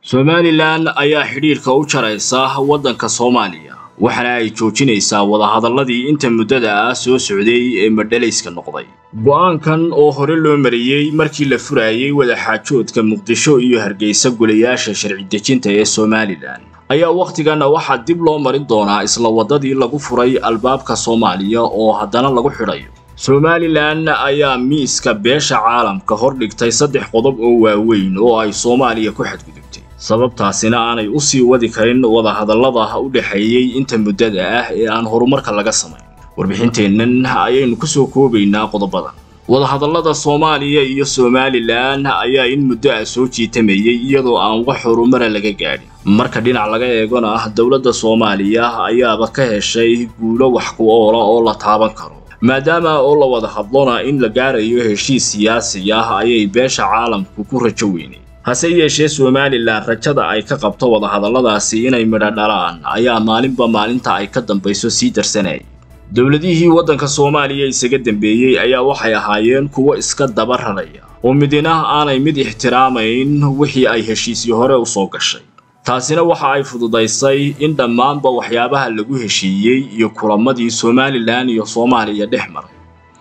somalilan ayaa xidhiirka u jaraysa waddanka soomaaliya waxaana ay joojinaysaa wadahadalladii inta muddada ah soo socday ee madhalayska noqday go'aankan oo hore loo mariyey markii la furayey wadaxaajoodka muqdisho iyo hargeysa golayaasha sharci dejinta ee somalilan ayaa wakhtiganna waxaa dib loo marin doonaa isla waddadii lagu furay albaabka soomaaliya oo haddana lagu xidhayo somalilan ayaa miiska beesha caalamka hor dhigtay saddex qodob oo waaweyn oo ay soomaaliya ku xadgudubtay sababtaasina aanay u sii wadi karin wadahadallada u dhexeeyey inta muddada ah ee aan horumarka laga samayn warbixinteennan ayaynu ku soo koobaynaa qodobadan wadahadallada soomaaliya iyo somalilan ayaa in muddo ah soo jiitamayey iyadoo aan wax horumara laga gaadhin marka dhinac laga eegona ah dowladda soomaaliya ayaaba ka heshay guulo wax ku oola oo la taaban karo maadaama oo la wada hadlona in la gaarayo heshiis siyaasi ah ayay beesha caalamku ku rajo weynay hase yeeshee somalilan rajada ay ka qabto wadahadalladaasi inay midho dhalaan ayaa maalinba maalinta ay ka dambayso sii darsanayay dowladihii waddanka soomaaliya isaga dambeeyey ayaa waxay ahaayeen kuwo iska daba raraya oo midina aanay mid ixtiraamayn wixii ay heshiisii hore u soo gashay taasina waxa ay fududaysay in dhammaanba waxyaabaha lagu heshiiyey iyo kulamadii somalilan iyo soomaaliya dhex maray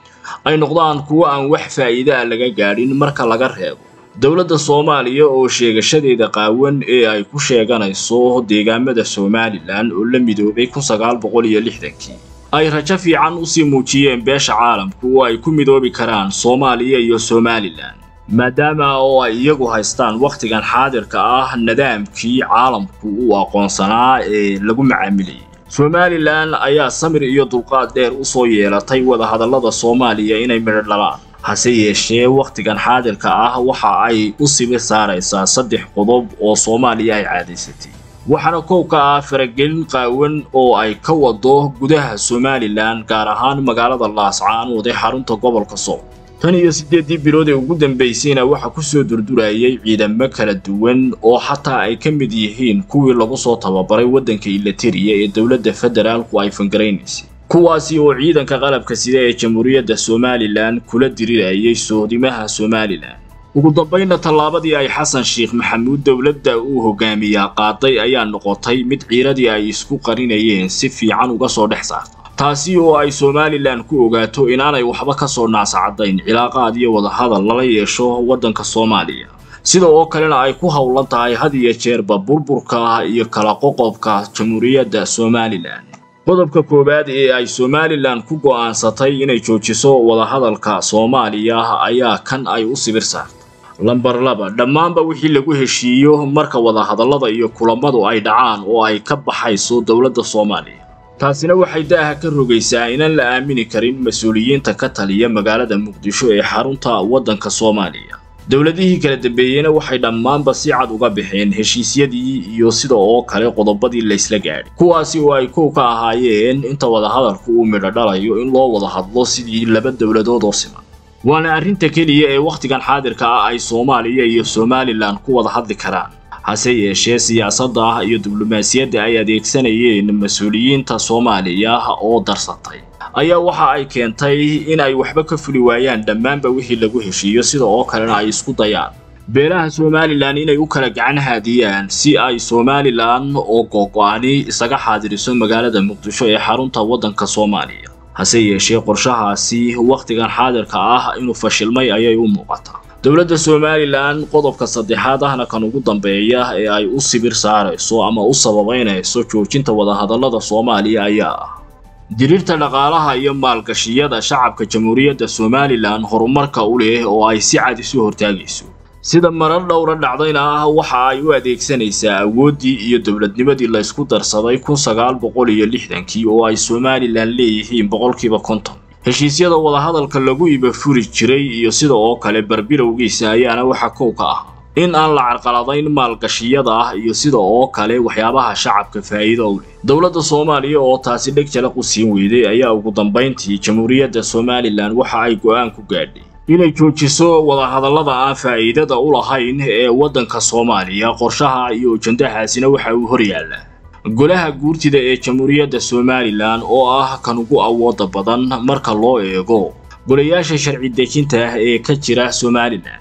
ay noqdaan kuwo aan wax faa'iide ah laga gaadhin marka laga reebo dowladda soomaaliya oo sheegashadeeda qaawan ee ay ku sheeganayso deegaamada somalilan oo la midoobay kun sagaal boqol iyo lixdankii ay rajo fiican usii muujiyeen beesha caalamku oo ay ku midoobi karaan soomaaliya iyo somalilan maadaama oo ay iyagu haystaan wakhtigan xaadirka ah nidaamkii caalamku uu aqoonsanaa ee lagu macaamilayay somalilan ayaa samir iyo dulqaad dheer u soo yeelatay wadahadallada soomaaliya inay midho dhalaan hase yeeshee wakhtigan xaadirka ah waxa ay u sibir saaraysaa saddex qodob oo soomaaliya ay caadaysatay waxaana kow ka ah faragelin qaawan oo ay ka wado gudaha somalilan gaar ahaan magaalada laascaanood ee xarunta gobolka sool tan iyo siddeeddii bilood ee ugu dambaysayna waxaa ku soo durdurayay ciidamo kala duwan oo xataa ay ka mid yihiin kuwii lagu soo tababaray waddanka ilatariya ee dowladda federaalku ay fangaraynaysay kuwaasi oo ciidanka qalabka sida ee jamhuuriyadda somalilan kula dirirayay soodimaha somalilan ugu dambaynna tallaabadii ay xasan sheekh maxamuud dowladda uu hogaamiyaa qaaday ayaa noqotay mid ciiradii ay isku qarinayeen si fiican uga soo dhex saarta taasi oo ay somalilan ku ogaato inaanay waxba ka soo naasacadayn cilaaqaad iyo wadahadal lala yeesho waddanka soomaaliya sida oo kalena ay ku howlan tahay had iyo jeerba burburka iyo kala qoqobka jamhuuriyadda somalilan qodobka koowaad ee ay somalilan ku go'aansatay inay joojiso wadahadalka soomaaliya ayaa kan ay u sibir saartay lambar laba dhammaanba wixii lagu heshiiyo marka wadahadallada iyo kulammadu ay dhacaan oo ay ka baxayso dowladda soomaaliya taasina waxay daaha ka rogaysaa inaan la aamini karin mas-uuliyiinta ka taliya magaalada muqdisho ee xarunta waddanka soomaaliya dowladihii kala dambeeyeyna waxay dhammaanba si cad uga baxeen heshiisyadii iyo sida oo kale qodobadii laysla gaadhay kuwaasi oo ay kow ka ahaayeen inta wadahadalku uu midho dhalayo in loo wada hadlo sidii laba dowladood oo siman waana arrinta keliya ee wakhtigan xaadirka ah ay soomaaliya iyo somalilan ku wada hadli karaan hase yeeshee siyaasadda iyo diblomaasiyadda ay adeegsanayeen mas-uuliyiinta soomaaliya oo darsatay ayaa waxa ay keentay in ay waxba ka fuli waayaan dhammaanba wixii lagu heshiiyo sida oo kalena ay isku dayaan beelaha somalilan inay u kala gacan haadiyaan si ay somalilan oo googo-ani isaga xaadiriso magaalada muqdisho ee xarunta waddanka soomaaliya hase yeeshee qorshahaasi wakhtigan xaadirka ah inuu fashilmay ayay u muuqataa dowladda somalilan qodobka saddexaad ahna kan ugu dambeeya ee ay u sibir saarayso ama u sababaynayso joojinta wadahadallada soomaaliya ayaa ah diriirta dhaqaalaha iyo maalgashiyada shacabka jamhuuriyadda somalilan horumarka u leh oo ay si cad isu hortaagayso sida marar dhowra dhacdayna ah waxa ay u adeegsanaysaa awooddii iyo dowladnimadii laysku darsaday kun sagaal boqol iyo lixdankii oo ay somalilan leeyihiin boqolkiiba konton heshiisyada wadahadalka lagu iba furi jiray iyo sida oo kale barbilowgiisa ayaana waxa kow ka ah in aan la carqaladayn maalgashiyada ah iyo sida oo kale waxyaabaha shacabka faa'iido u leh dowladda soomaaliya oo taasi dheg jalaq u siin weyday ayaa ugu dambayntii jamhuuriyadda somalilan waxa ay go'aan ku gaadhay inay joojiso wadahadallada aan faa'iidada u lahayn ee waddanka soomaaliya qorshaha iyo ujandahaasina waxa uu hor yaallaa golaha guurtida ee jamhuuriyadda somalilan oo ah kan ugu awooda badan marka loo eego golayaasha sharci dejinta ah ee ka jira somalilan